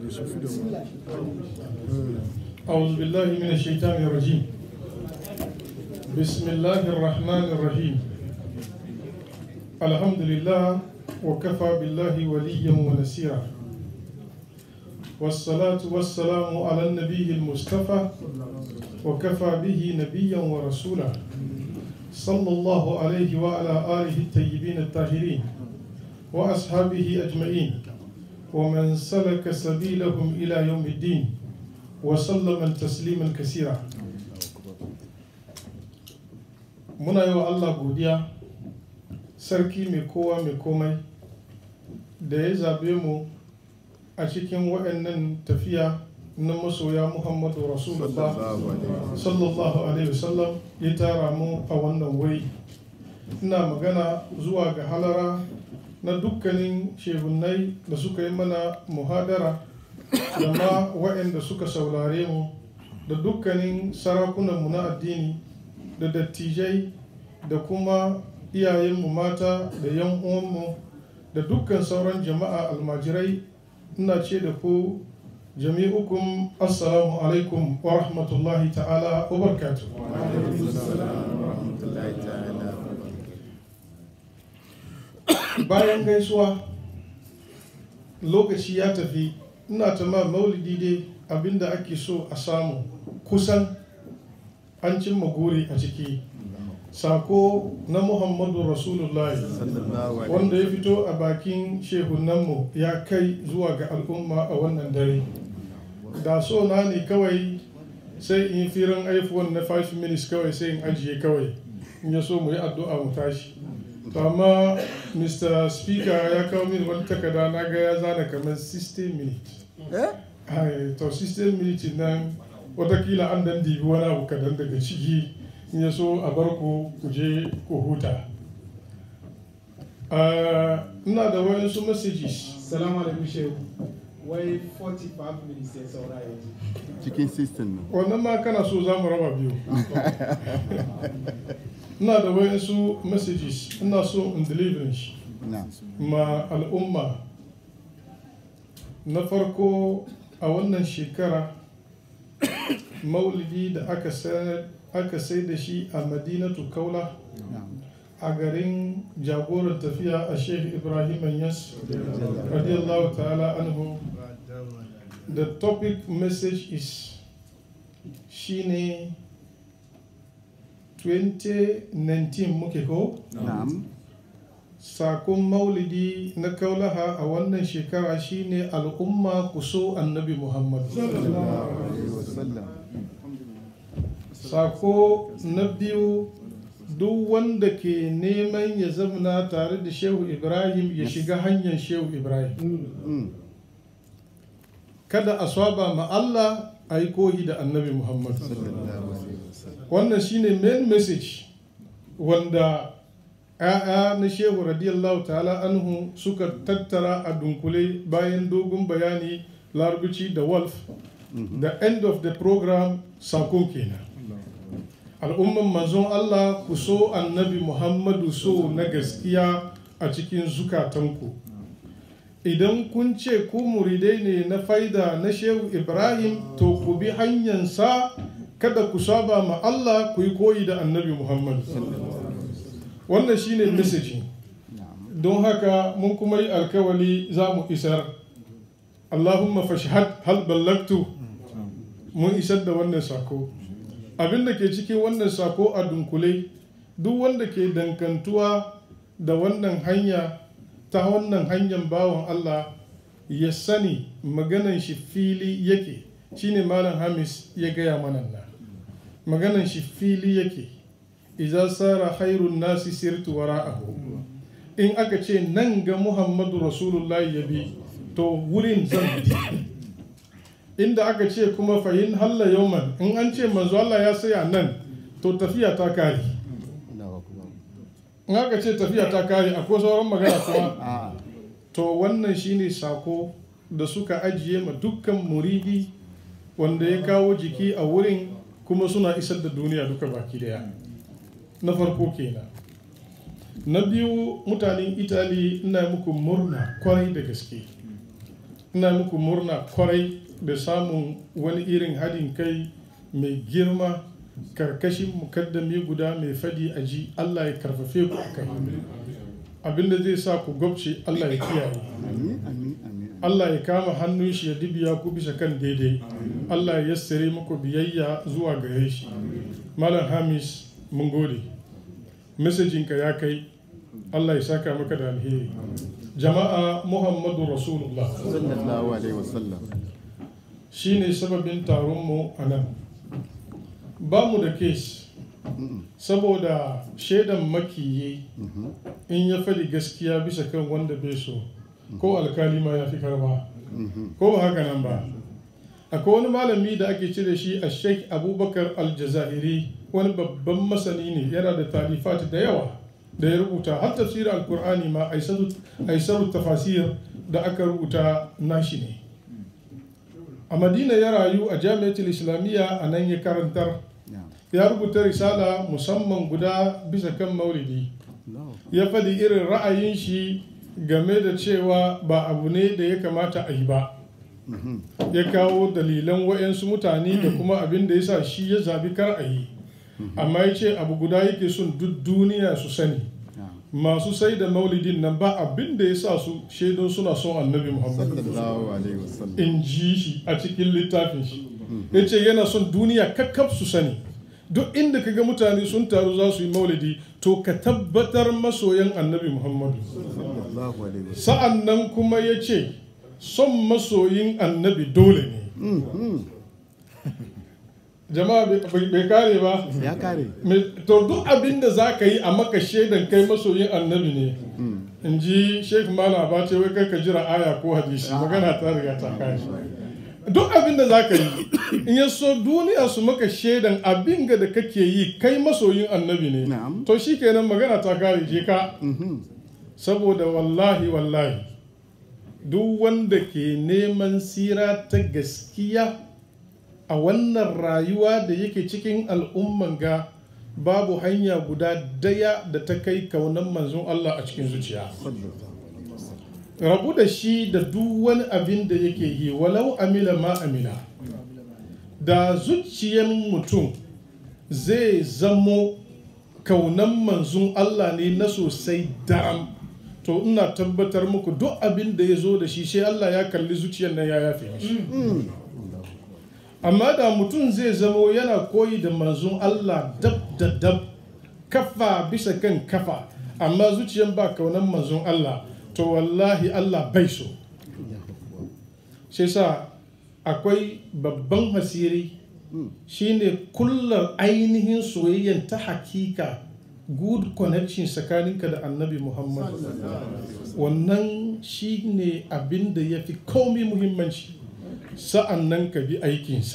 أعوذ بالله من الشيطان الرجيم بسم الله الرحمن الرحيم الحمد لله وكفى بالله وليا ونسيرا والصلاة والسلام على النبي المصطفى وكفى به نبيا ورسولا صلى الله عليه وعلى آله الطيبين الطاهرين وأصحابه أجمعين ومن سلك سبيلهم إلى يوم الدين وسلم تسليما كثيرا muna yi wa Allah godiya sarki mai kowa mai komai da ya zabe mu a cikin waɗannan tafiya na masoya Muhammadu Rasulullah sallallahu alaihi wasallam ya tara mu a wannan wuri ina magana zuwa ga halara na dukkanin shehunai da suka yi mana muhadara da ma waɗanda suka saurare mu da dukkanin sarakunanmu na addini da dattijai da kuma iyayenmu mata da yan uwanmu da dukkan sauran jama'a almajirai ina ce da ku jami'ukum assalamu alaikum wa rahmatullahi ta'ala wa barakatuh bayan gaisuwa lokaci ya tafi ina ta ma maulidi dai abinda ake so a samu kusan an cimma guri a ciki sako na muhammadu rasulullahi wanda ya fito a bakin shehunanmu ya kai zuwa ga al'umma a wannan dare da so na ne kawai sai in firin iphone na 5 minutes kawai sai in ajiye kawai in ya so mu yi addu'a mu tashi to amma mr speaker ya kawo min wani takarda na ga ya zana kamar 60 minutes Ai, to 60 minutes nan watakila an dan dibi wani abu kadan daga ciki in ya so a bar ku ku je ku huta Ah, ina da wayansu messages Salamu alaikum shehu. Wai 45 minutes ya saura yanzu. cikin system nan wannan ma kana so za mu raba biyu ina da wayansu messages ina so in deliver shi na ma al'umma na farko a wannan shekara maulidi da aka sa- aka sai da shi a madinatu kaula a garin jagoran tafiya a sheikh ibrahim yas radiyallahu ta'ala anhu the topic message is shine 2019 muke ko na'am sakon maulidi na kaulaha a wannan shekara shine al'umma ku so annabi muhammad alaihi wasallam sako na biyu duk wanda ke neman ya zamana tare da shehu ibrahim ya shiga hanyar shehu ibrahim Mm. kada a swaba ma allah a yi kohi da annabi muhammad sallallahu alaihi wasallam wannan shine main message wanda ‘ya'ya na shehu radiyallahu ta'ala anhu suka tattara a dunkule bayan dogon bayani larabci da wolf the end of the program sako kenan al'umman manzon Allah ku so annabi Muhammadu so na gaskiya a cikin zukatanku idan kun ce ku muridai ne na faida na shehu Ibrahim to ku bi hanyarsa kada ku saba ma Allah ku yi koyi da annabi Muhammadu wannan shine messaging don haka mun kuma yi alkawali za mu isar Allahumma fashhad hal ballagtu mun isar da wannan sako abin da ke cikin wannan sako a dunkule duk wanda ke dankantuwa da wannan hanya ta wannan hanyar bawan Allah ya sani maganan shi fili yake shine malam hamis ya gaya mana na maganan shi fili yake idan sara khairun nasi sirtu wara'ahu in aka ce nan ga muhammadu rasulullahi ya bi to wurin zan bi inda aka ce kuma fahim halla yauman in an ce manzo Allah ya saya nan to tafiya ta kare Allahu akbar in aka ce tafiya ta kare akwai sauran magana kuma a to wannan shine sako da suka ajiye ma dukkan muridi wanda ya kawo jiki a wurin kuma suna isar da duniya duka baki daya na farko kenan na biyu mutanen itali ina muku murna kwarai da gaske ina muku murna kwarai da samun wani irin haɗin kai mai girma karkashin mukaddami guda mai fadi a ji Allah ya karfafe ku a kai abinda zai sa ku gwabce Allah ya kiyaye Amin, amin, amin. Allah ya kama hannun shi ya dibiya ku bisa kan daidai Allah ya yassare muku biyayya zuwa gare shi Malam Hamis mun gode mesajinka ya kai Allah ya saka maka da alheri jama'a Muhammadu Rasulullah Sallallahu alaihi wasallam. shine sababin taronmu a nan ba mu da kes saboda shaidan makiyi in ya faɗi gaskiya bisa kan wanda bai so ko alkali ma ya fi karba ko ba haka nan ba akwai wani malami da ake cire shi a sheikh abubakar aljazairi wani babban masani ne yana da talifat da yawa da ya rubuta har tafsirin alkur'ani ma aisaru tafasir da aka rubuta nashi ne a madina ya rayu a jami'atul islamiyya a nan ya karantar Yeah. ya rubuta risala musamman guda bisa kan maulidi No. ya faɗi irin ra'ayin shi game da cewa ba abu ne da ya kamata a yi ba ya kawo dalilan wa'yansu mutane da kuma abin da ya sa shi ya zabi kar a yi amma ya ce abu guda yake son duk duniya su sani Yeah. masu sai da maulidin nan ba abin da ya sa su shaidun suna son annabi muhammad Sallallahu alaihi wasallam. in ji shi a cikin littafin shi ya ce yana son duniya kakkaf su sani duk inda ka ga mutane sun taru za su yi maulidi to ka tabbatar masoyan annabi muhammadu Sallallahu alaihi wasallam. sa'an nan kuma ya ce son masoyin annabi dole ne jama'a bai- bai bai kare ba Ya kare. Me- to duk abin da za ka yi a maka shaidan kai masoyin annabi ne in ji sheikh malam ba ce wai kai ka jira aya ko hadisi magana ta riga ta kai duk abin da za ka yi in ya so duniya su maka shaidan abin ga da kake yi kai masoyin annabi ne Na'am. to shi kenan magana ta kare je ka saboda wallahi wallahi duk wanda ke neman sira ta gaskiya a wannan rayuwa da yake cikin al'umman ga babu hanya guda daya da ta kai kaunan manzon Allah a cikin zuciya rabu da shi da duk wani abin da yake yi walau amila ma amila da zuciyar mutum zai zamo kaunan manzon Allah ne na sosai daram to ina tabbatar muku duk abin da ya zo da shi sai Allah ya kalli zuciyar nan ya yafe mishi amma da mutum zai zamo yana koyi da manzon Allah dab da dab kafa bisa kan kafa amma zuciyar ba kaunan manzon Allah to wallahi Allah bai so shi sa akwai babban hasiri shine kullar ainihin soyayyen ta hakika good connection tsakaninka da annabi muhammad wannan shine abin da ya fi komai muhimmanci sa'an nan ka bi aikinsa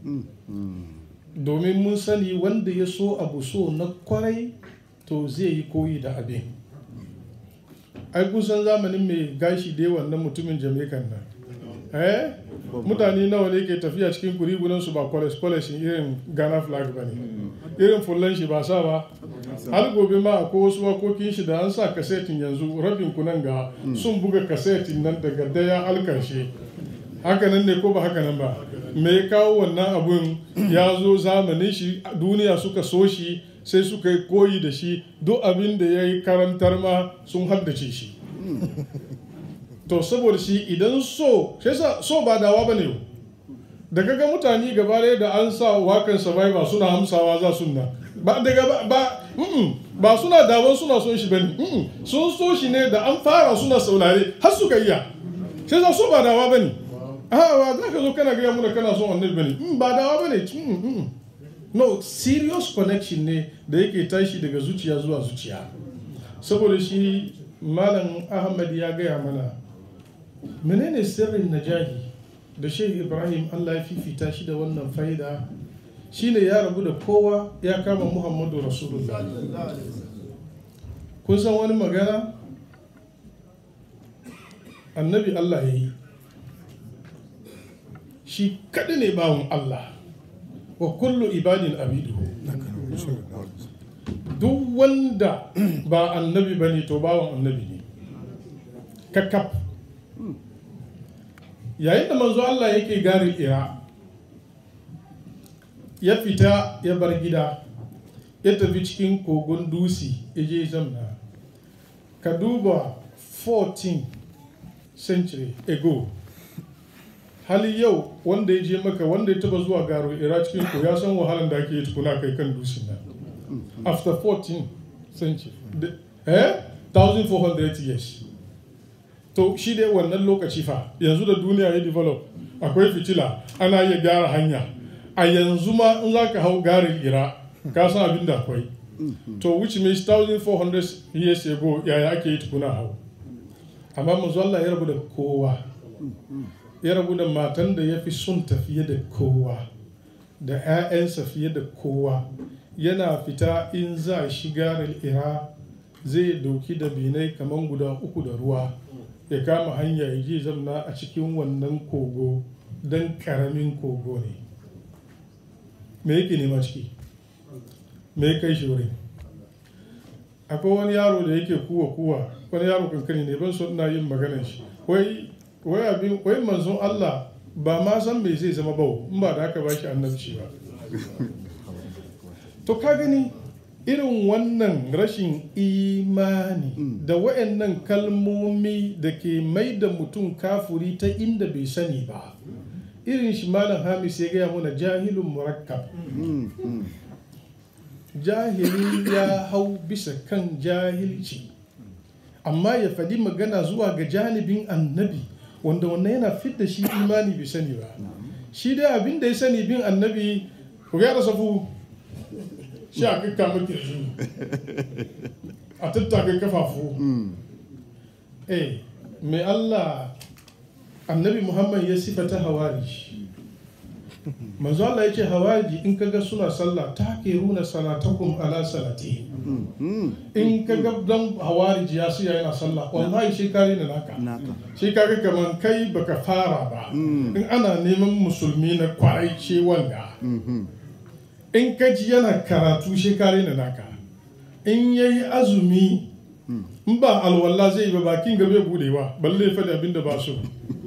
domin mun sani wanda ya so abu so na kwarai to zai yi koyi da abin ai kusan zamanin mai gashi da yawan nan mutumin jamaican nan eh mutane nawa ne ke tafiya cikin kurigunan su ba kwalas kwalas irin ghana flag ba ne irin fullan shi ba sa ba har gobe ma akwai wasu wakokin shi da an sa kasetin yanzu rabin kunan ga sun buga kasetin nan daga daya alkarshe haka nan ne ko ba haka nan ba me ya kawo wannan abun ya zo zamanin shi duniya suka so shi sai suka yi koyi da shi duk abin da ya yi karantar ma sun haddace shi to saboda shi idan so sai sa so ba dawa ba ne da kaga mutane gaba ɗaya da an sa wakan survivor suna hamsawa za su na ba daga ba ba, mm-mm, ba suna dawon suna son shi bane mm-mm, sun so shi ne da an fara suna saurare har suka iya sai sa so ba dawa bane a ba za ka zo kana gaya muna kana son annabi bane mm, ba dawa bane mm, mm. no serious connection ne da yake tashi daga zuciya zuwa zuciya saboda shi malam ahmad ya gaya mana menene sirrin najahi da shehu ibrahim allah ya fifita shi da wannan faida shine ya rabu da kowa ya kama muhammadu rasulullah kun san wani magana annabi allah ya yi shi kaɗai ne bawon allah wa kullu ibadin abidu duk wanda ba annabi ba ne to bawan annabi ne kakaf yayin da manzo Allah yake garin ira ya fita ya bar gida ya tafi cikin kogon dusi ya je zamna ka duba 14 century ago hali yau wanda ya je maka wanda ya taba zuwa garo ira cikin ko ya san wahalan da ake yi tukuna kai kan dusin nan after 14 century The- eh 1400 years to shi dai wannan lokaci fa yanzu da duniya ya develop akwai fitila ana iya gyara hanya a yanzu ma in za ka hau garin ira ka san abin da akwai to which means 1400 years ago yaya ake yi tukuna hau amma manzo Allah ya rabu da kowa ya rabu da matan da ya fi son ta fiye da kowa da 'ya'yansa fiye da kowa yana fita in za shi garin ira zai dauki da binai kamar guda uku da ruwa ya kama hanya ya je zamna a cikin wannan kogo don karamin kogo ne me yake nema ciki me ya kai shi wurin akwai wani yaro da yake kuwa kuwa wani yaro kankani ne ban so ina yin maganar shi wai wai abin wai manzon Allah ba ma san me zai zama ba in ba da aka ba shi annabci ba to ka gani irin wannan rashin imani da wa'annan kalmomi da ke mai da mutum kafuri ta inda bai sani ba irin shi malam hamis ya gaya mana jahilun murakkab jahili ya hau bisa kan jahilci amma ya faɗi magana zuwa ga janibin annabi wanda wannan yana fidda shi imani bai sani ba shi dai abin da ya sani bin annabi ku gyara safu shi a kakka maki shi a tattaka kafafu eh mai Allah annabi Muhammad ya sifata hawari manzo Allah ya ce hawari in kaga suna sallah ta ke runa salatakum ala salati in kaga dan hawari ya siya yana sallah wallahi shi kare na naka naka shi kaga kaman kai baka fara ba in ana neman musulmi na kwarai ce wanga in ka ji yana karatu shekare na naka in ya yi azumi in ba alwala zai yi ba bakin gabe budewa balle ya faɗi abin da ba so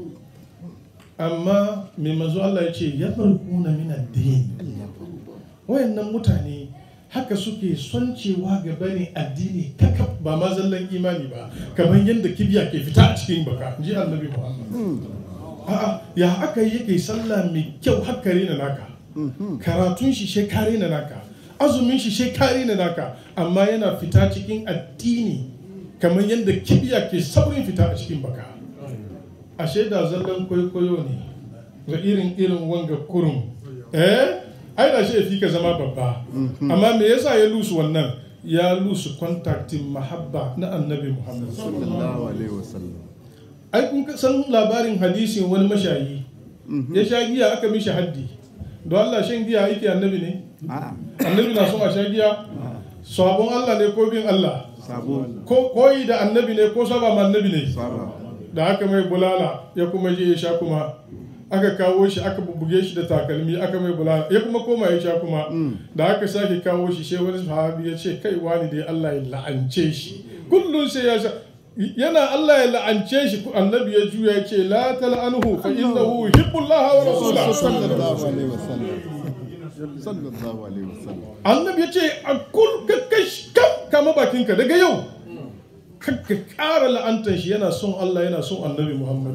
amma mai mazu Allah ya ce ya farkuna min addini wayannan mutane haka suke son cewa gaba ne addini kakaf ba ma zallan imani ba kamar yadda kibiya ke fita a cikin baka ji annabi Muhammad a'a ya aka yi yake sallah mai kyau haka na naka karatun shi shekare na naka azumin shi shekare na naka amma yana fita cikin addini kamar yadda kibiya ke saurin fita a cikin baka ashe da zallan kwaikwayo ne ga irin irin wanga kurum eh ai da shi fi ka zama babba amma me yasa ya lusu wannan ya lusu kontaktin mahabba na annabi muhammad sallallahu alaihi wasallam ai kun san labarin hadisin wani mashayi ya sha giya aka mishi haddi don Allah shan giya yake annabi ne a'a annabi na son a sha giya sabon Allah ne ko bin Allah sabo ko koyi da annabi ne ko saba ma annabi ne saba da aka mai bulala ya kuma je ya sha kuma aka kawo shi aka bubbuge shi da takalmi aka mai bulala ya kuma koma ya sha kuma da aka sake kawo shi sai wani sahabi ya ce kai wani dai Allah ya la'ance shi kullum sai ya sha yana Allah ya la'ance shi annabi ya juya ya ce la tal'anhu fa innahu yuhibbullaha wa rasulahu sallallahu alaihi wasallam sallallahu alaihi wasallam annabi ya ce a kul ka kash kam kama bakinka daga yau kakka ƙara la'antar shi yana son Allah yana son annabi Muhammad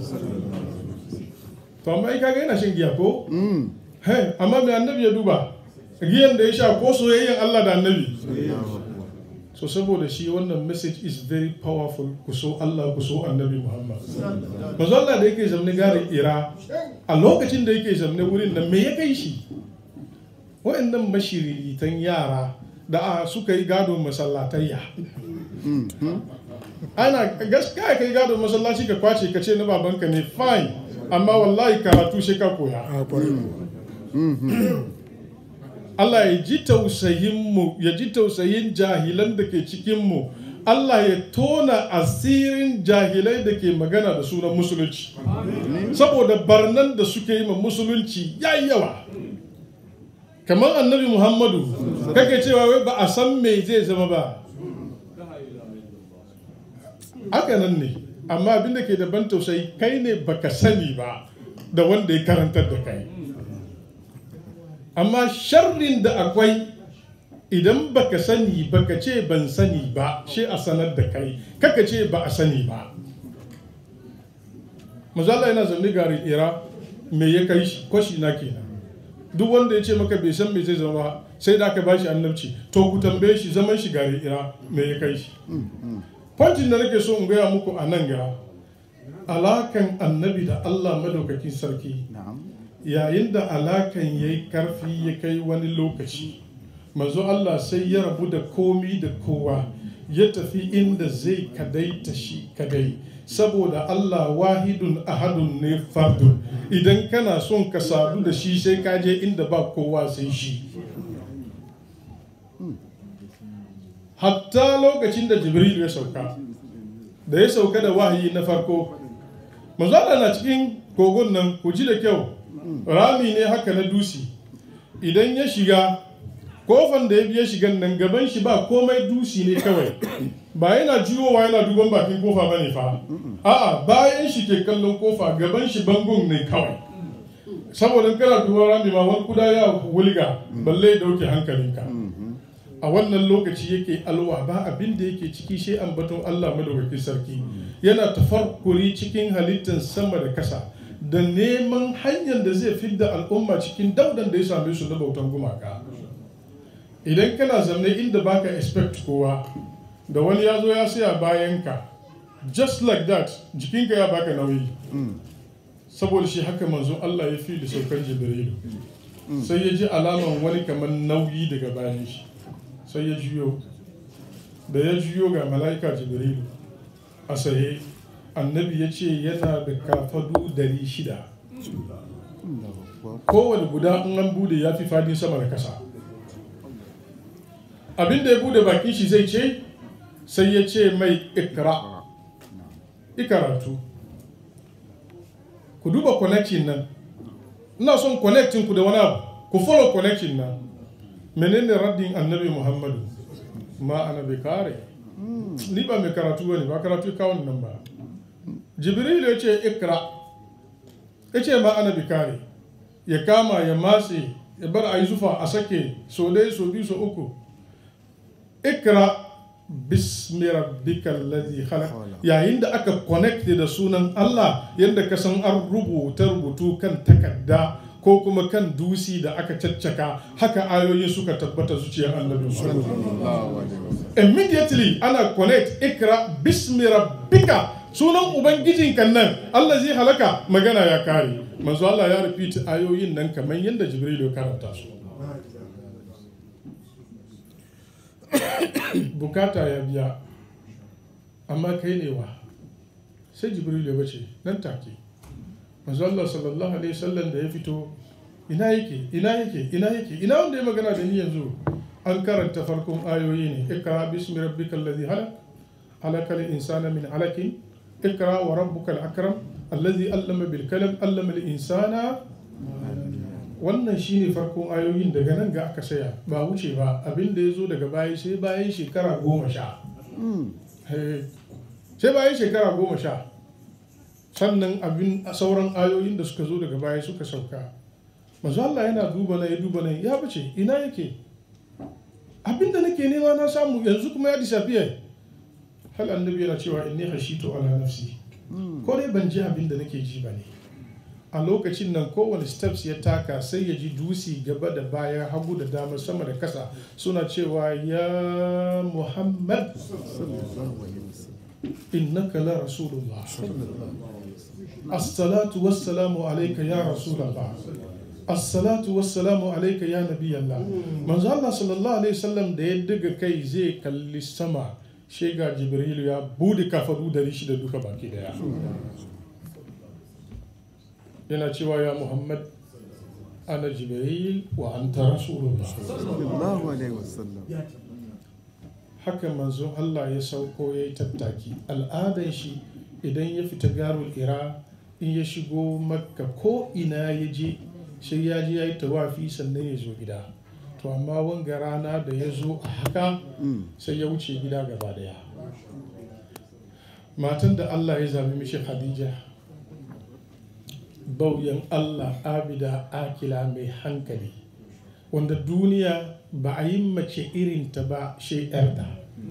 to amma ai kaga yana shan giya ko Hey, amma mai annabi ya duba giyan da ya sha ko soyayyen Allah da annabi so saboda shi wannan message is very powerful ku so Allah ku so annabi Muhammad manzo Allah da yake zamne garin Ira a lokacin da yake zamne wurin nan me ya kai shi wa'annan mashiriritan yara da a suka yi gadon masallatayya ana gaskiya kai gadon masallaci ka kwace ka ce na babanka ne fine amma wallahi karatu sai ka koya Allah ya ji tausayinmu ya ji tausayin jahilan da ke cikinmu Allah ya tona asirin jahilai da ke magana da sunan musulunci saboda barnan da suke yi ma musulunci ya yawa kamar annabi muhammadu kake cewa wai ba a san me zai zama ba haka nan ne amma abin da ke da ban tausayi kai ne baka sani ba da wanda ya karantar da kai amma sharrin da akwai idan baka sani baka ce ban sani ba shi a sanar da kai kaka ce ba a sani ba mazala yana zanne gari ira me ya kai shi kwashi na kenan duk wanda ya ce maka bai san me zai zama sai da aka bashi annabci to ku tambaye shi zaman shi gari ira me ya kai shi Pointin da nake so in gaya muku a nan ga alakan annabi da Allah madaukakin sarki yayin da alakan ya yi karfi ya kai wani lokaci mazo Allah sai ya rabu da komi da kowa ya tafi inda zai kadaita shi kadai saboda Allah wahidun ahadun ne fardun idan kana son ka sadu da shi sai ka je inda ba kowa sai shi hatta lokacin da jibril ya sauka da ya sauka da wahayi na farko manzala na cikin kogon nan ku ji da kyau rami ne haka na dusi idan ya shiga kofan da ya biya shigan nan gaban shi ba komai dusi ne kawai ba yana juyowa yana duban bakin kofa bane fa a'a bayan shi ke kallon kofa gaban shi bangon ne kawai saboda kana duban rami ma wani kuda ya wulga balle ya dauke hankalinka a wannan lokaci yake alwa ba abin da yake ciki shi ambaton Allah madaukakin sarki yana tafarkuri cikin halittar sama da kasa da neman hanyar da zai fidda al'umma cikin daudan da ya same su na bautan gumaka idan kana zanne inda baka expect kowa da wani ya zo ya saya bayan ka just like that jikinka ya baka nauyi saboda shi haka manzo Allah ya fi da saukar jibrilu sai ya ji alaman wani kamar nauyi daga bayan shi sai ya juyo da ya juyo ga mala'ika jibrilu a saye annabi ya ce yana da kafadu dari shida kowane guda in an bude ya fi fadin sama da kasa abin da ya bude bakin shi zai ce sai ya ce mai ikra ikaratu ku duba connection nan ina son connecting ku da wani abu ku follow connection nan menene raddin annabi muhammadu ma ana bai kare ni ba mai karatu bane ba karatu kawon nan ba jibril ya ce ikra ya ce ma ana bai kare ya kama ya matse ya bar a yi zufa a sake so dai so biyu so uku ikra bismi rabbika alladhi khalaq yayin da aka connect da sunan Allah yadda ka san an rubuta rubutu kan takarda ko kuma kan dusi da aka caccaka haka ayoyi suka tabbata zuciyar annabi immediately ana connect ikra bismi rabbika sunan ubangijin kan nan Allah zai halaka magana ya kare manzo Allah ya repeat ayoyin nan kamar yadda Jibril ya karanta su bukata ya biya amma kai ne wa sai Jibril ya bace nan take manzo Allah sallallahu alaihi wasallam da ya fito ina yake ina yake ina yake ina wanda ya magana da ni yanzu an karanta farkon ayoyi ne ikra bismi rabbikal ladhi halaq halakal insana min alakin ikra wa rabbukal akram alladhi allama bil kalam allama al insana wannan shine farkon ayoyin daga nan ga aka saya ba wuce ba abin da ya zo daga baya sai bayan shekara goma sha sai bayan shekara goma sha sannan abin sauran ayoyin da suka zo daga baya suka sauka manzo Allah yana duba na ya duba na ya bace ina yake abin da nake nema na samu yanzu kuma ya disappear hal annabi yana cewa inni hashitu ala nafsi ko dai ban ji abin da nake ji ba ne a lokacin nan kowane steps ya taka sai ya ji dusi gaba da baya hagu da dama sama da kasa suna cewa ya muhammad innaka la rasulullah as-salatu was-salamu alayka ya rasulullah as-salatu was-salamu alayka ya nabiyallah manzo Allah sallallahu alaihi wasallam da ya daga kai zai kalli sama shega jibril ya bude kafaru dari shida duka baki daya yana cewa ya muhammad ana jibril wa anta rasulullah sallallahu alaihi wasallam haka manzo Allah ya sauko ya yi tattaki al'adan shi idan ya fita garul ira in ya shigo makka ko ina ya je sai ya je ya yi tawafi sannan ya zo gida to amma wanga rana da ya zo a haka sai ya wuce gida gaba daya matan da Allah ya zabi mishi Khadija bauyan Allah abida akila mai hankali wanda duniya ba a yi mace irinta ba shai'arta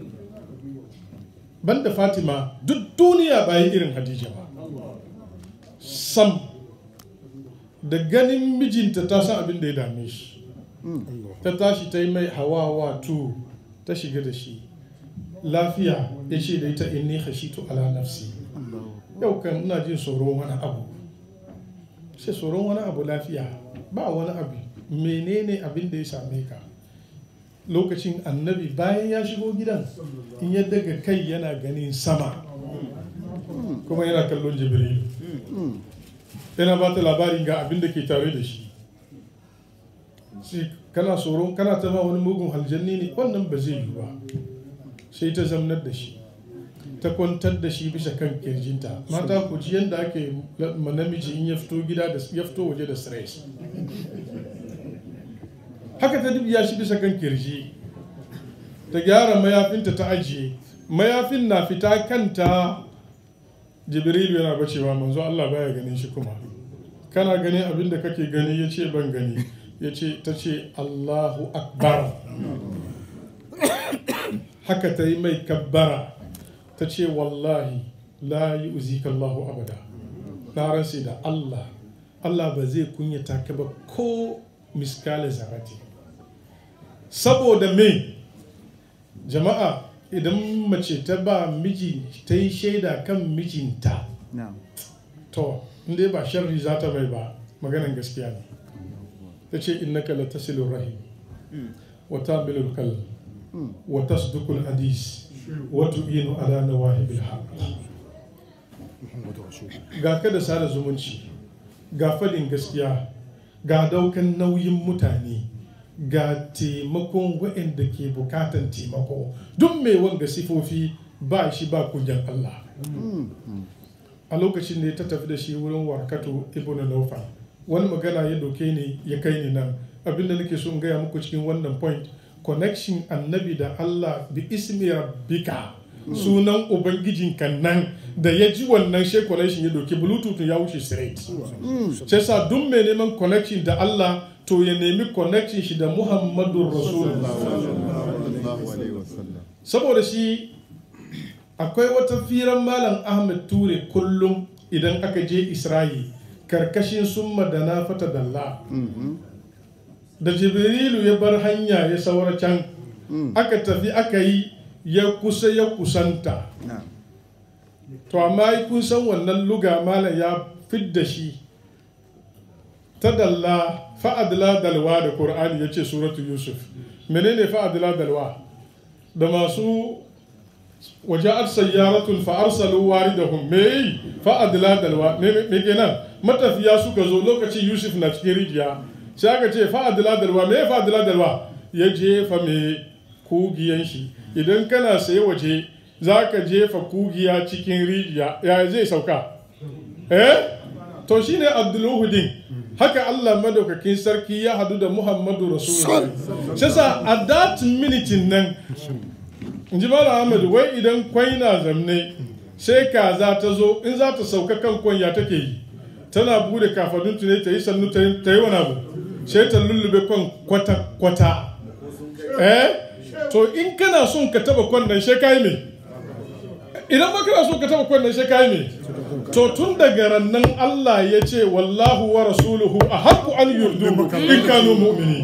banda fatima duk duniya ba yi irin hadija ba sam da ganin mijinta ta san abin da ya dame shi ta tashi ta yi mai hawawa tu ta shiga da shi lafiya ya ce da ita inni khashitu ala nafsi yau kan ina jin tsoron wani abu sai tsoron wani abu lafiya ba wani abu menene abin da ya same ka lokacin annabi bayan ya shigo gidan in ya daga kai yana ganin sama kuma yana kallon jibril yana ba ta labarin ga abin da ke tare da shi sai kana tsoron kana ta ma wani mugun aljanni ne wannan ba zai yi ba sai ta zamnar da shi ta kwantar da shi bisa kan kirjinta mata ku ji yadda ake ma namiji in ya fito gida da ya fito waje da stress haka ta dubiya shi bisa kan kirji ta gyara mayafinta ta ajiye mayafin na fita kanta jibrilu yana bacewa manzo Allah baya ganin shi kuma kana ganin abin da kake gani ya ce ban gani ya ce ta ce Allahu akbar haka ta yi mai kabbara ta ce wallahi la yi uzika Allahu abada na ransa da Allah Allah ba zai kunyata ka ba ko miskale zarati saboda me jama'a idan mace ta ba miji ta yi shaida kan mijinta to inda ba sharri za ta mai ba maganan gaskiya ne ta ce innaka la tasilu rahim wa tamilul kal wa tasdukul hadis wa tu'inu ala nawahibil haqq ga ka da sada zumunci ga fadin gaskiya ga daukan nauyin mutane ga taimakon waɗanda ke bukatan taimako duk mai wanga sifofi ba shi ba kunyan Allah a lokacin da ta tafi da shi wurin warkatu ibn Nawfal wani magana ya doke ni ya kai ni nan abinda nake so in gaya muku cikin wannan point connection annabi da Allah bi ismi rabbika sunan ubangijin kan nan da ya ji wannan she connection ya doke bluetooth ya wuce straight sai sa duk mai neman connection da Allah to ya nemi connection shi da Muhammadu Rasulullah saboda shi akwai wata firan malam Ahmed Ture kullum idan aka je Isra'i karkashin summa da na fata dalla da Jibrilu ya bar hanya ya saura can aka tafi aka yi ya kusa ya kusanta to amma kun san wannan luga malam ya fidda shi ta dalla fa'adla dalwa da Qur'ani ya ce suratu Yusuf menene fa'adla dalwa da masu waja'at sayyaratun fa arsalu waridahum me fa'adla dalwa me kenan matafiya suka zo lokacin Yusuf na cikin rijiya sai aka ce fa'adla dalwa me fa'adla dalwa ya jefa me kugiyan shi idan kana saye waje za ka jefa kugiya cikin rijiya ya zai sauka eh to shine abdulluhudin haka Allah madaukakin sarki ya hadu da Muhammadu Rasulullah shi sa a that minute nan in ji Malam Ahmad wai idan kwai na zamne sai kaza ta zo in za ta sauka kan kwanya take yi tana bude kafadun ne ta yi sannu ta yi wani abu sai ta lullube kwan kwata kwata eh to in kana son ka taba kwan nan sai kai me idan ba kana son ka taba kwan nan sai kai me to tun daga rannan Allah ya ce wallahu wa rasuluhu a haƙu an yurdu in kanu mu'mini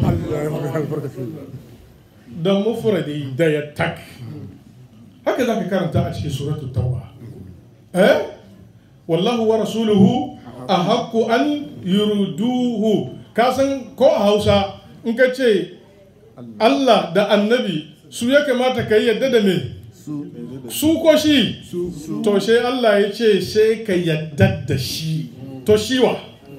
da mufradi da ya tak haka za ka karanta a cikin suratul tauba eh wallahu wa rasuluhu a haƙu an yurduhu ka san ko a hausa in ka ce Allah da annabi su ya kamata ka yi yadda da me su ko shi to sai Allah ya ce sai ka yadda da shi to shiwa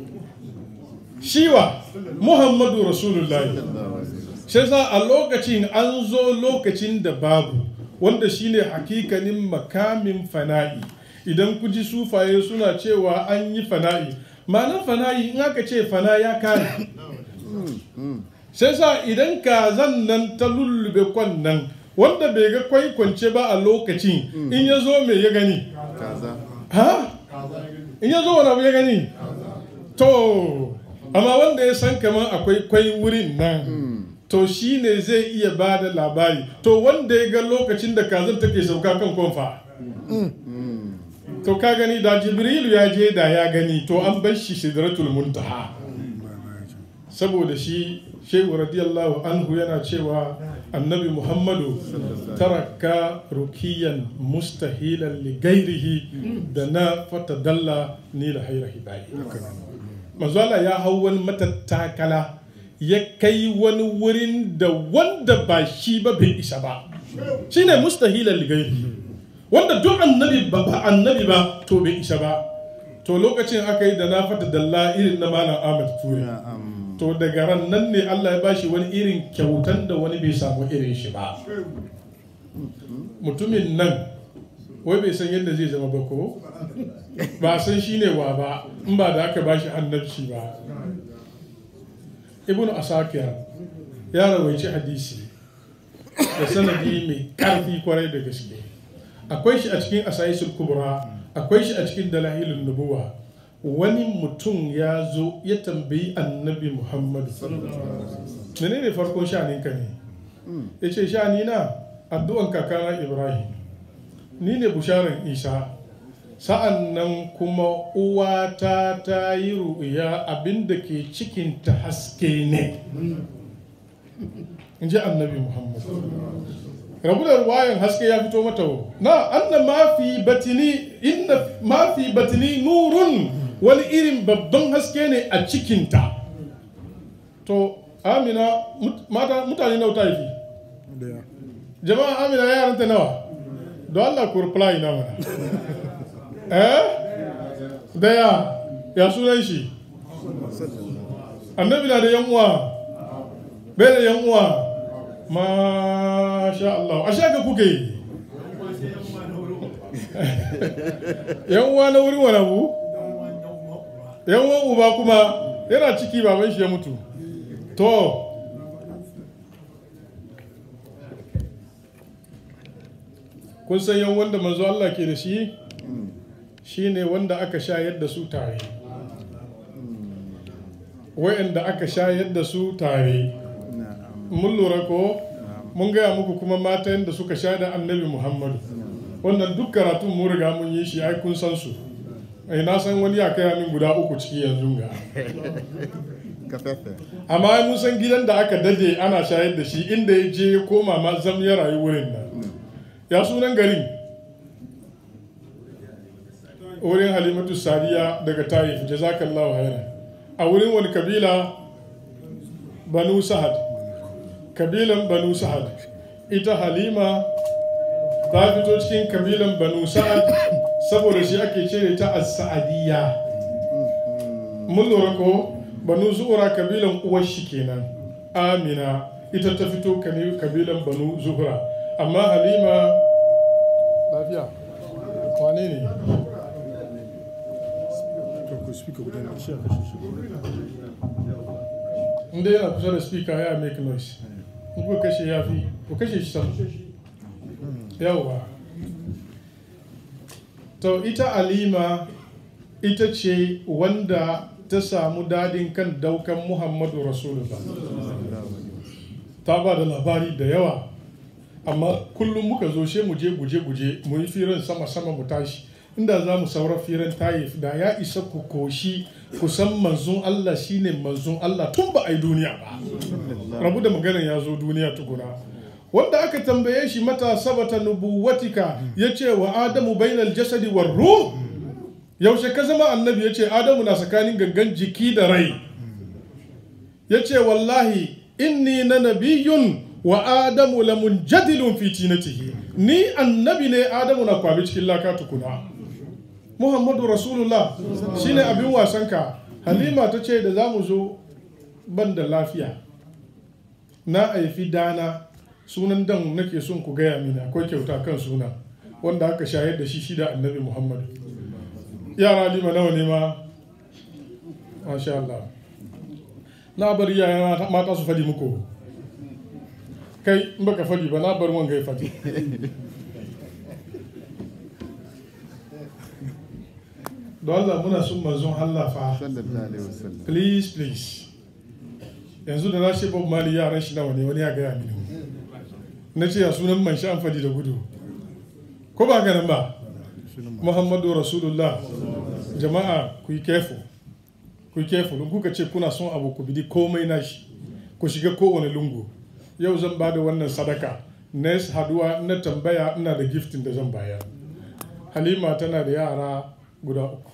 shiwa Muhammadu Rasulullahi sai sa a lokacin an zo lokacin da babu wanda shine hakikanin makamin fana'i idan ku ji sufaye suna cewa an yi fana'i ma'anar fana'i in aka ce fana ya kare sai sa idan kazan nan ta lullube kwan nan wanda bai ga kwai kwance ba a lokacin in ya zo mai ya gani ha in ya zo wani abu ya gani to amma wanda ya san kamar akwai kwai wurin nan to shi ne zai iya ba da labari to wanda ya ga lokacin da kazan take sauka kan kwamfa to ka gani da jibrilu ya je da ya gani to an bar shi sidratul muntaha saboda shi shehu radiyallahu anhu yana cewa annabi muhammadu taraka rukiyan mustahilan li gairihi da na fatadalla ni la haira hidayi manzo Allah ya hau wani matattakala ya kai wani wurin da wanda ba shi ba bai isa ba shine mustahilan li gairihi wanda duk annabi ba ba annabi ba to bai isa ba to lokacin aka yi da na fatadalla irin na malam Ahmad Ture to daga ran nan ne Allah ya bashi wani irin kyautan da wani bai samu irin shi ba mutumin nan wai bai san yadda zai zama ba ko ba san shi ne wa ba in ba da aka bashi annabci ba ibnu asakir ya rawaici hadisi da sanadi mai karfi kwarai da gaske akwai shi a cikin asayisul kubra akwai shi a cikin dalahilun nubuwa wani mutum ya zo ya tambayi annabi muhammadu mene ne farkon sha'aninka ne ya ce sha'ani na addu'an kakana ibrahim ni ne busharan isa sa'an nan kuma uwata ta yi ru'ya abinda ke cikinta haske ne in ji annabi muhammadu rabu da ruwayan haske ya fito mata na anna mafi batini inna mafi batini nurun wani irin babban haske ne a cikinta to amina mutane nawa ta yi jama'a amina yaranta nawa don allah ku reply na mana eh daya ya sunan shi annabi na da yan uwa bai da yan uwa masha Allah a shaka kuke yi yan uwa na wurin wani abu yan uwan uba kuma yana ciki baban shi ya mutu to kun san yan wanda manzo Allah ke da shi shine wanda aka shayar da su tare wa'anda aka shayar da su tare mun lura ko mun gaya muku kuma matan da suka sha da annabi muhammadu wannan duk karatun mun riga mun yi shi ai kun san su ai na san wani ya kai min guda uku ciki yanzu ga amma mun san gidan da aka dade ana shayar da shi inda ya je ya koma ma zam ya rayu wurin nan ya sunan garin wurin halimatu sadiya daga taif jazakallahu khairan a wurin wani kabila banu sahad kabilan banu sa'ad ita halima ta fito cikin kabilan banu sa'ad saboda shi ake cire ta as-sa'adiyya mun lura ko banu zuhura kabilan uwar shi kenan amina ita ta fito kabilan banu zuhura amma halima lafiya wane ne inda yana kusa da speaker ya make noise in kuka kashe ya fi ku kashe shi sama yawwa to ita alima ita ce wanda ta samu dadin kan daukan muhammadu rasulullah ta ba da labari da yawa amma kullum muka zo she mu je guje-guje mu yi firan sama-sama mu tashi inda za mu saura firan tayif da ya isa ku koshi kusan manzon Allah shine manzon Allah tun ba a yi duniya ba rabu da maganar ya zo duniya tukuna wanda aka tambaye shi mata sabata nubuwatika ya ce wa adamu bainal jasadi war ruh yaushe ka zama annabi ya ce adamu na tsakanin gangan jiki da rai ya ce wallahi inni na nabiyun wa adamu la munjadilun fi tinatihi ni annabi ne adamu na kwabi cikin laka tukuna muhammadu rasulullah shine abin wasanka halima ta ce da za mu zo ban da lafiya na aifi dana sunan dan nake son ku gaya mini akwai kyauta kan suna wanda aka shayar da shi shida annabi muhammadu yara halima nawa ne ma masha Allah na bar yaya mata su fadi muku kai in baka fadi ba na bar wanga ya fadi don Allah muna son manzon Allah fa sallallahu alaihi wasallam please please yanzu da na ce Bob Mali yaran shi nawa ne wani ya gaya mini na ce ya sunan man sha amfani da gudu ko ba ganin ba Muhammadu Rasulullah jama'a ku yi careful ku yi careful in kuka ce kuna son abu ku bidi komai nashi ku shiga kowane lungu yau zan ba da wannan sadaka next haduwa na tambaya ina da giftin da zan bayar halima tana da yara guda uku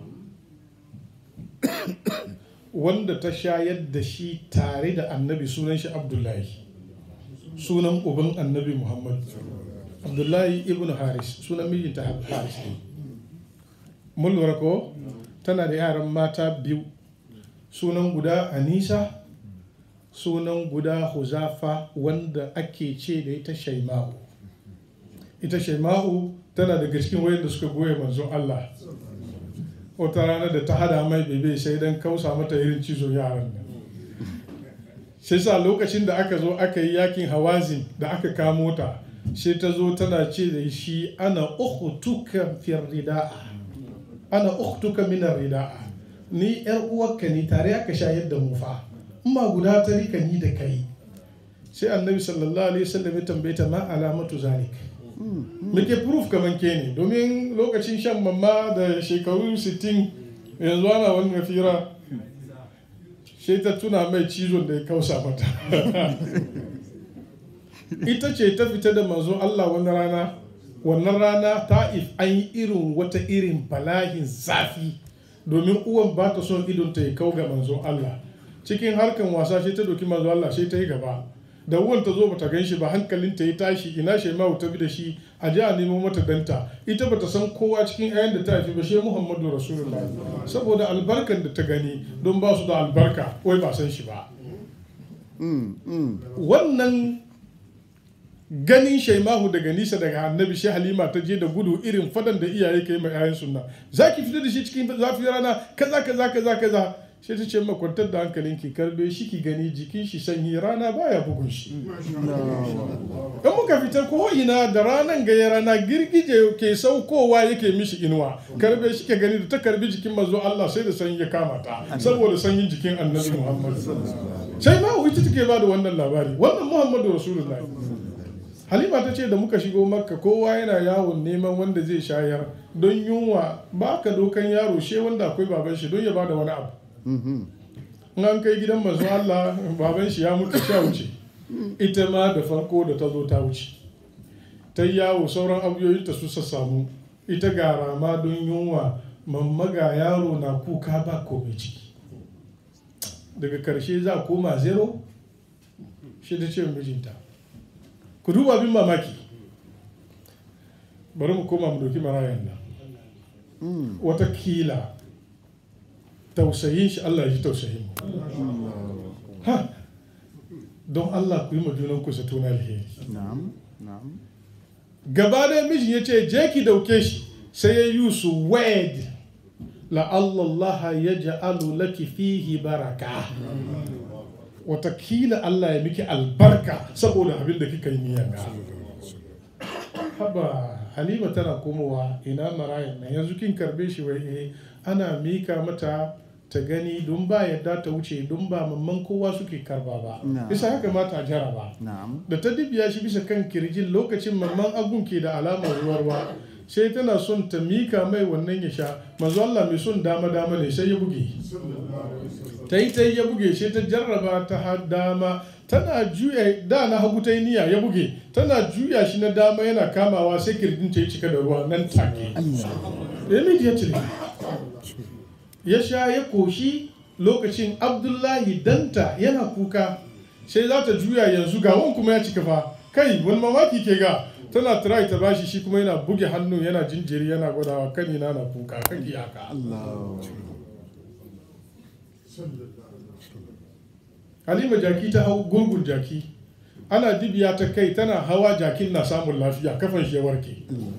wanda ta shayar da shi tare da annabi sunan shi abdullahi sunan uban annabi muhammad abdullahi ibn haris sunan mijinta haris ne mun lura ko tana da yaran mata biyu sunan guda anisa sunan guda huzafa wanda ake ce da ita shaima'u ita shaima'u tana daga cikin wayanda suka goya manzon allah wata rana da ta hada mai bebe sai dan kausa mata irin cizo yaran nan sai sa lokacin da aka zo aka yi yakin hawazin da aka kamo ta sai ta zo tana ce da shi ana ukhtuka fi rida'a ana ukhtuka min rida'a ni yar uwarka ne tare aka shayar da mu fa amma guda ta rika ni da kai sai annabi sallallahu alaihi wasallam ya tambaye ta ma alamatu zalik muke proof kaman ke ne domin lokacin shan mamma da shekaru 60 yanzu ana wani mafira sai ta tuna mai cizon da ya kausa mata ita ce ta fita da manzo Allah wani rana wannan rana ta'if an yi irin wata irin bala'in zafi domin uwan ba ta son idon ta ya kau ga manzo Allah cikin harkan wasa sai ta doki manzo Allah sai ta yi gaba da uwan ta zo bata gan shi ba hankalin ta ya tashi ina shaimawu ta bi da shi a ji a nemo mata danta ita bata san kowa cikin ayan da ta haifi ba shi Muhammadu Rasulullahi saboda albarkan da ta gani don ba su da albarka wai ba san shi ba wannan ganin shaimahu daga nisa daga annabi shi halima ta je da gudu irin fadan da iyaye ka yi mai ayan sunna za ki fita da shi cikin zafi rana kaza kaza kaza kaza sai ta ce ma kwantar da hankalin ki karbe shi ki gani jikin shi sanyi rana baya bugun shi in muka fita ko ina da ranan gaya rana girgije ke saukowa yake mishi inuwa karbe shi ke gani da ta karbi jikin manzo Allah sai da sanyi ya kama ta saboda sanyin jikin annabi Muhammad sai ma ita take ba da wannan labari wannan Muhammadu Rasulullahi halima ta ce da muka shigo makka kowa yana yawon neman wanda zai shayar don yunwa ba ka dokan yaro she wanda akwai baban shi don ya bada wani abu in an kai gidan masu Allah baban shi ya mutu sha wuce ita ma da farko da ta zo ta wuce ta yawo sauran abuyoyinta su samu ita ga rama don yunwa mamma ga yaro na kuka ba komai ciki daga karshe za koma zero shi ta ce mijinta ku duba abin mamaki bari mu koma mu doki marayan nan watakila tausayin shi Allah ya ji tausayin mu ha don Allah ku yi ma junan ku zato na alheri na'am na'am gaba da mijin ya ce je ki dauke shi sai ya yi su wed la Allah ya ja'alu laki fihi baraka watakila Allah ya miki albarka saboda abin da kika yi niyan ga haba halima tana komowa ina marayan nan yanzu kin karbe shi wai eh ana mika mata ta gani don ba yadda ta wuce don ba mamman kowa suke karba ba Na. bisa haka mata jaraba na'am da ta dibiya shi bisa kan kirjin lokacin mamman agun ke da alamar ruwa sai tana son ta mika mai wannan ya sha manzo Allah mai son dama dama ne sai ya buge ta yi ta yi ya buge sai ta jarraba ta har dama tana juya da na hagu ta yi niyya ya buge tana juya shi na dama yana kamawa sai kirjin ta yi cika da ruwa nan take ya miji ya cire ya sha ya koshi lokacin abdullahi danta yana kuka sai za ta juya yanzu ga wani kuma ya cika fa kai wani mamaki ke ga tana try ta bashi shi kuma yana buge hannu yana jinjiri yana gwadawa kanina na kuka kan iyaka Allah halima jaki ta hau gurgun jaki ana dibiya ta kai tana hawa jakin na samun lafiya kafan shi ya warke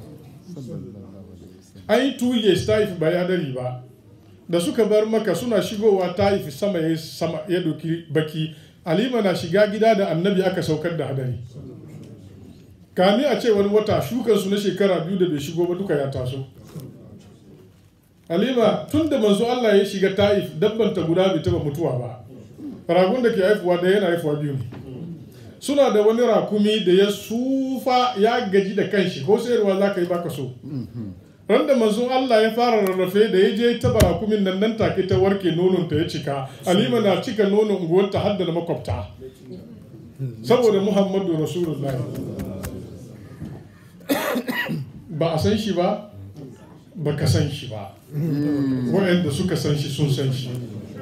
an yi two years taif ba ya dari ba da suka bar maka suna shigowa taif sama ya sama ya doki baki halima na shiga gida da annabi aka saukar da hadari kami a ce wani wata shukansu na shekara biyu da bai shigo ba duka ya taso halima tun da manzo Allah ya shiga ta'if dabban ta guda bai taba mutuwa ba ragun da ke haifuwa da yana haifuwa biyu ne suna da wani rakumi da ya sufa ya gaji da kanshi ko sayarwa za ka yi baka so ran da manzo Allah ya fara rarrafe da ya je taba rakumin nan nan take ta warke nonon ta ya cika halima na cika nonon unguwarta har da na makwabta saboda muhammadu rasulullahi ba a san shi ba ba ka san shi ba waɗanda suka san shi sun san shi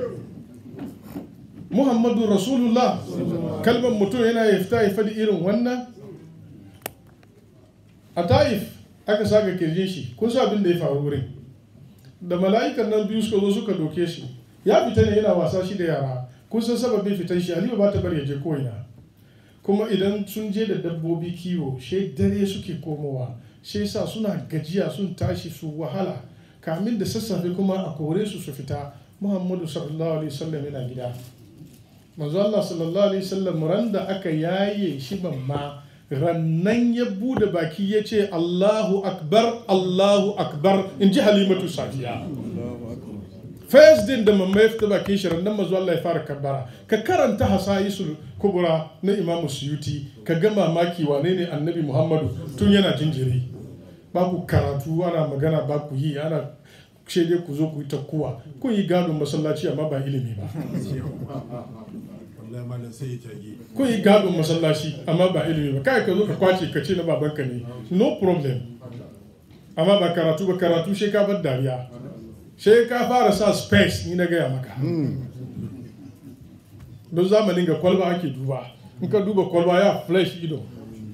muhammadu rasulullah kalmar mutum yana ya fita ya faɗi irin wannan a ta'if aka saga kirjin shi kun sa abin da ya faru wurin da mala'ikan nan biyu suka zo suka doke shi ya fita ne yana wasa shi da yara kun san sababin fitan shi halima ba ta bari ya je ko'ina kuma idan sun je da dabbobi kiwo shi dare suke komowa shi sa suna gajiya sun tashi su wahala kamin da sassafe kuma a kore su su fita muhammadu sallallahu alaihi wasallam yana gida manzo Allah sallallahu alaihi wasallam ran da aka yaye shi mamma rannan ya bude baki ya ce Allahu akbar Allahu akbar in ji halimatu safiya first din da mamma ya fita bakin shi rannan manzo Allah ya fara kabbara ka karanta hasayisul kubra na imamu suyuti ka ga mamaki wane ne annabi muhammadu tun yana jinjiri ba ku karatu ana magana ba ku yi ana ce dai ku zo ku yi ta kuwa kun yi gadon masallaci amma ba ilimi ba kun yi gadon masallaci amma ba ilimi ba kai ka zo ka kwace ka ce na babanka ne no problem amma ba karatu ba karatu shi ka bar dariya sai ka fara sa space ni na gaya maka don zamanin ga kwalba ake duba in ka duba kwalba ya flash ido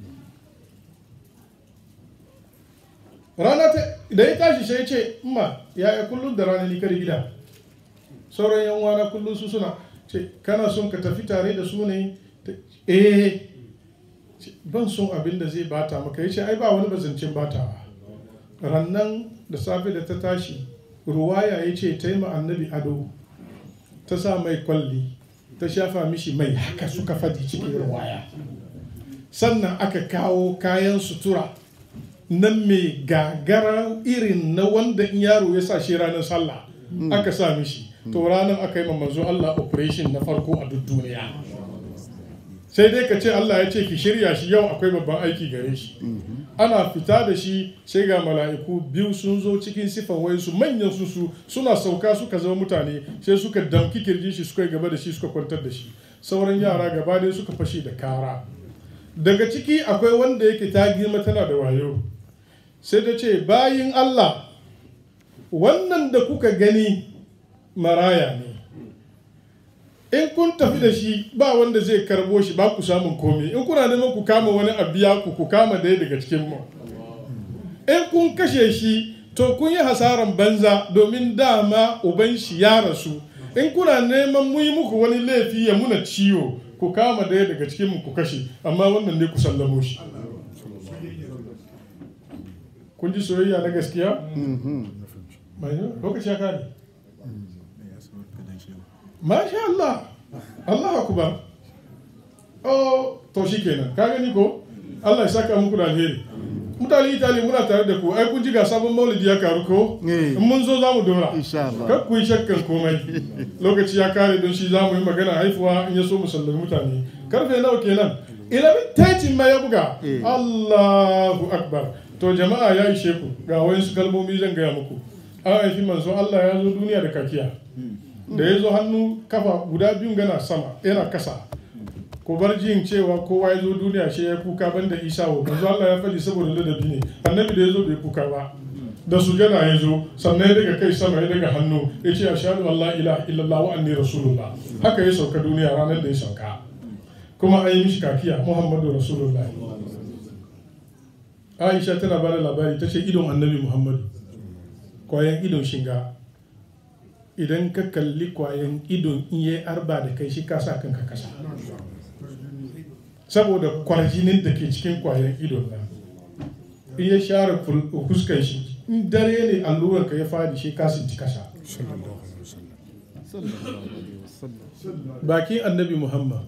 rana ta da ya tashi sai ce ma yaya kullum da rana ni kar gida sauran yan wana kullum su suna ce kana son ka tafi tare da su ne eh ban son abin da zai bata maka ya ce ai ba wani bazancin batawa rannan da safe da ta tashi ruwaya ya ce ta yi annabi ado ta sa mai kwalli ta shafa mishi mai haka suka fadi cikin ruwaya sannan aka kawo kayan sutura nan mai gagara irin na wanda in yaro ya sa shi ranar sallah aka sa mishi to ranar aka yi manzo Allah operation na farko a duk duniya sai dai ka ce Allah ya ce ki shirya shi yau akwai babban aiki gare shi ana fita da shi sai ga mala'iku biyu sun zo cikin sifan wayansu manyan su su suna sauka suka zama mutane sai suka damki kirjin shi suka yi gaba da shi suka kwantar da shi sauran yara gaba dai suka fashe da kara daga ciki akwai wanda yake ta girma tana da wayo sai ta ce bayin Allah wannan da kuka gani maraya ne in kun tafi da shi ba wanda zai karbo shi ba ku samun komi in kuna neman ku kama wani abiya ku ku kama daya daga cikin mu in kun kashe shi to kun yi hasaran banza domin dama uban shi ya rasu in kuna neman mu yi muku wani laifi ya muna ciwo ku kama daya daga cikin mu ku kashe amma wannan ne ku sallamo shi kun ji soyayya na gaskiya? lokaci ya kare masha Allah Allah akubar oh to shi kenan ka gani ko Allah ya saka muku da alheri mutane itali muna tare da ku ai kun ji ga sabon maulidi ya karu ko in mun zo za mu dora kar ku yi shakkan komai lokaci ya kare don shi za mu yi magana haifuwa in ya so mu sallami mutane karfe nawa kenan ilimin taitin ma ya buga Allahu akbar to jama'a ya ishe ku ga wayansu kalmomi zan gaya muku an haifi manzo Allah ya zo duniya da kakiya da ya zo hannu kafa guda biyun gana sama yana kasa ko bar jin cewa kowa ya zo duniya shi ya kuka banda isa wa manzo Allah ya faɗi saboda ladabi ne annabi da ya zo bai kuka ba da sujada ya zo sannan ya daga kai sama ya daga hannu ya ce ashhadu an la ilaha illallah wa anni rasulullah haka ya sauka duniya ranar da ya sauka kuma an yi mishi kakiya muhammadu rasulullah aisha tana ba da labari ta ce idon annabi muhammadu kwayan idon shinga idan ka kalli kwayan idon in yi arba da kai shi kasa kanka kasa saboda kwarjinin da ke cikin kwayan idon nan in ya share fuskan shi in dare ne alluran ka ya fadi shi kasin ci kasa bakin annabi muhammad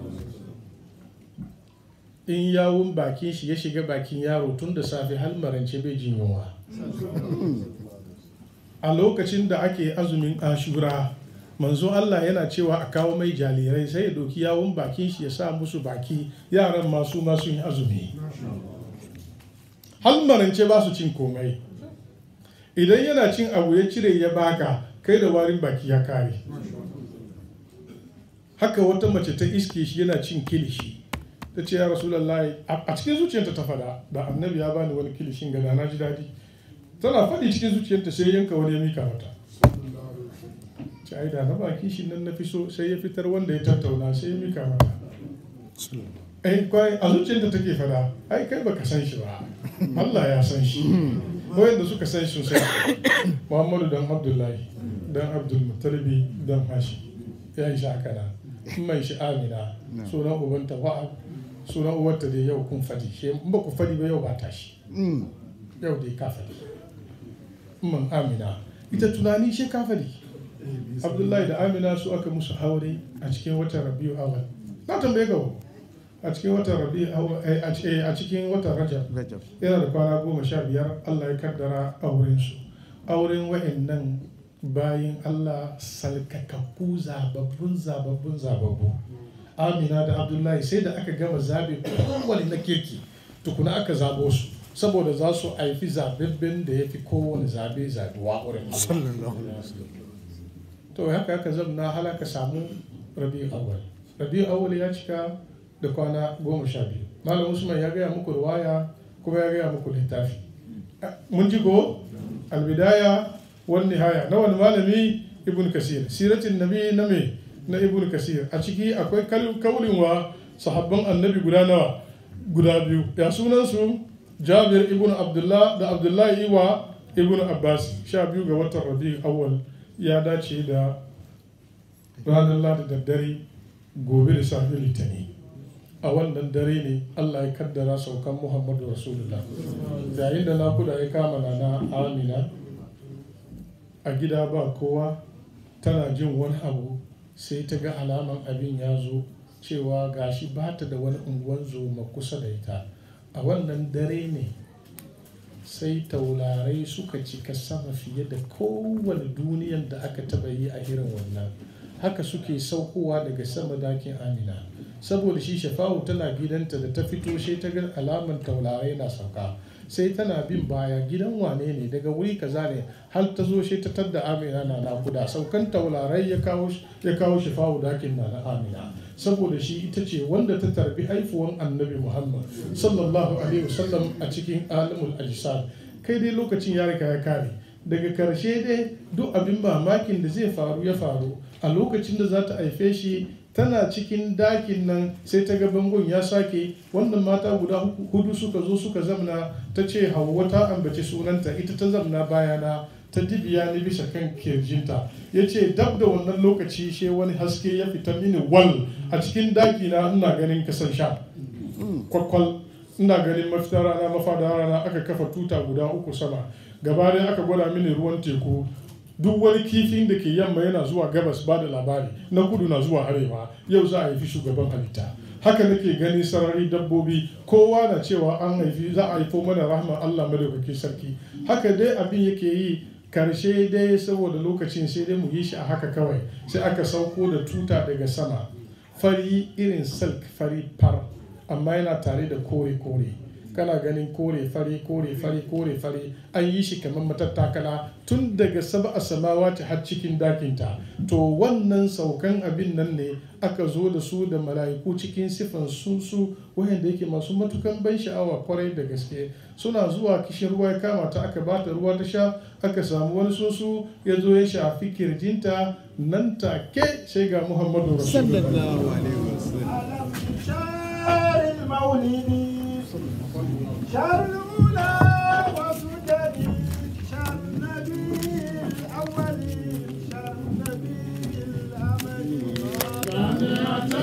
in yawun bakin shi ya shiga bakin yaro tun da safe har marance bai jin yunwa a lokacin da ake azumin ashura manzo Allah yana cewa a kawo mai jalirai sai ya doki yawon bakin shi ya sa musu baki yaran masu masu yin azumi halmarance ba su cin komai idan yana cin abu ya cire ya baka kai da warin baki ya kare haka wata mace ta iske shi yana cin kilishi ta ce ya rasulallah a cikin zuciyarta ta fada da annabi ya bani wani kilishin gada na ji daɗi tana faɗi cikin zuciyarta sai yanka wani ya mika mata ce ai da na baki shi nan na fi so sai ya fitar wanda ya tattauna sai ya mika mata ai kwai a zuciyarta take fada ai kai baka san shi ba Allah ya san shi wayanda suka san shi sosai Muhammadu dan Abdullahi dan Abdul Muttalibi dan Hashi ya yi shi haka nan mai shi Amina sunan ubanta Wa'ab sunan uwarta dai yau kun fadi shi in ba ku fadi ba yau ba tashi yau dai ka fadi man Amina ita tunani shi ka fadi Abdullahi da Amina su aka musu aure a cikin watan Rabiu awal na tambaye ka a cikin watan Rabiu a cikin watan Rajab Rajab. yana da kwana goma sha biyar Allah ya kaddara aurensu auren wa'annan bayin Allah salkakakku zababbun zababbun zababbu Amina da Abdullahi sai da aka gama zabe kowane na kirki tukuna aka zabo su saboda za su haifi zababben da ya fi kowane zabe zaduwa wurin Allah to haka haka zamna halaka samu rabi awal rabi awal ya cika da kwana goma sha biyu malam usman ya gaya muku ruwaya kuma ya gaya muku littafi mun ji ko albidaya wani nihaya na wani malami ibn kasir siratin nabi na me na ibn kasir a ciki akwai kaulin wa sahabban annabi guda nawa guda biyu ya sunan su jabir ibn abdullah da abdullahi wa ibn abbas sha biyu ga watan rabi awwal ya dace da ranar ladi da dare gobe da safe litani a wannan dare ne allah ya kaddara saukan muhammadu rasulullah yayin da nakuda ya kama na na amina a gida ba kowa tana jin wani abu sai ta ga alaman abin ya zo cewa gashi ba ta da wani unguwan zoma kusa da ita a wannan dare ne sai taularai suka cika sama fiye da kowane duniyan da aka taba yi a irin wannan haka suke saukowa daga sama dakin amina saboda shi shafa'u tana gidanta da ta fito sai ta ga alaman taularai na sauka sai tana bin baya gidan wane ne daga wuri kaza ne har ta zo sai ta tadda amina na nakuda saukan taularai ya kawo ya kawo shafa'u dakin na na amina saboda shi ita ce wanda ta tarbi haifuwan annabi muhammad sallallahu alaihi wasallam a cikin alimul ajsad kai dai lokacin ya riga ya kare daga karshe dai duk abin mamakin da zai faru ya faru a lokacin da za ta haife shi tana cikin dakin nan sai ta ga bangon ya sake wannan mata guda hudu suka zo suka zamna ta ce hawa ta ambaci sunanta ita ta zamna bayana ta dibiya ni bisa kan kirjinta ya ce dab da wannan lokaci she wani haske ya fita mini wal a cikin daki na ina ganin kasan sha kwakwal ina ganin mafitar rana mafada rana aka kafa tuta guda uku sama gaba dai aka gwada mini ruwan teku duk wani kifin da ke yamma yana zuwa gabas ba da labari na kudu na zuwa arewa yau za a haifi shugaban halitta haka nake gani sarari dabbobi kowa na cewa an haifi za a haifo mana rahman allah madaukakin sarki haka dai abin yake yi karshe dai saboda lokacin sai dai mu yi shi a haka kawai sai aka sauko da tuta daga sama fari irin silk fari far amma yana tare da kore-kore kana ganin kore fari kore fari kore fari an yi shi kamar matattakala tun daga saba a samawati har cikin dakinta to wannan saukan abin nan ne aka zo da su da mala'iku cikin sifan sunsu wayanda yake masu matukan ban sha'awa kwarai da gaske suna zuwa kishin ruwa ya kama ta aka bata ruwa ta sha aka samu wani sunsu ya zo ya shafi kirjinta nan take sai ga muhammadu rasulullah sallallahu alaihi wasallam شهر المولد شهر الأولى وسجد شهر النبي الأول شهر النبي الأمل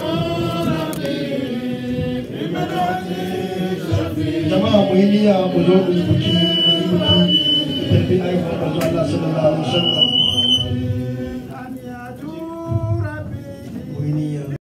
jama'a mu yi niyya mu zo mu yi biki mu yi biki tafi aikin manzo Allah sallallahu alaihi wasallam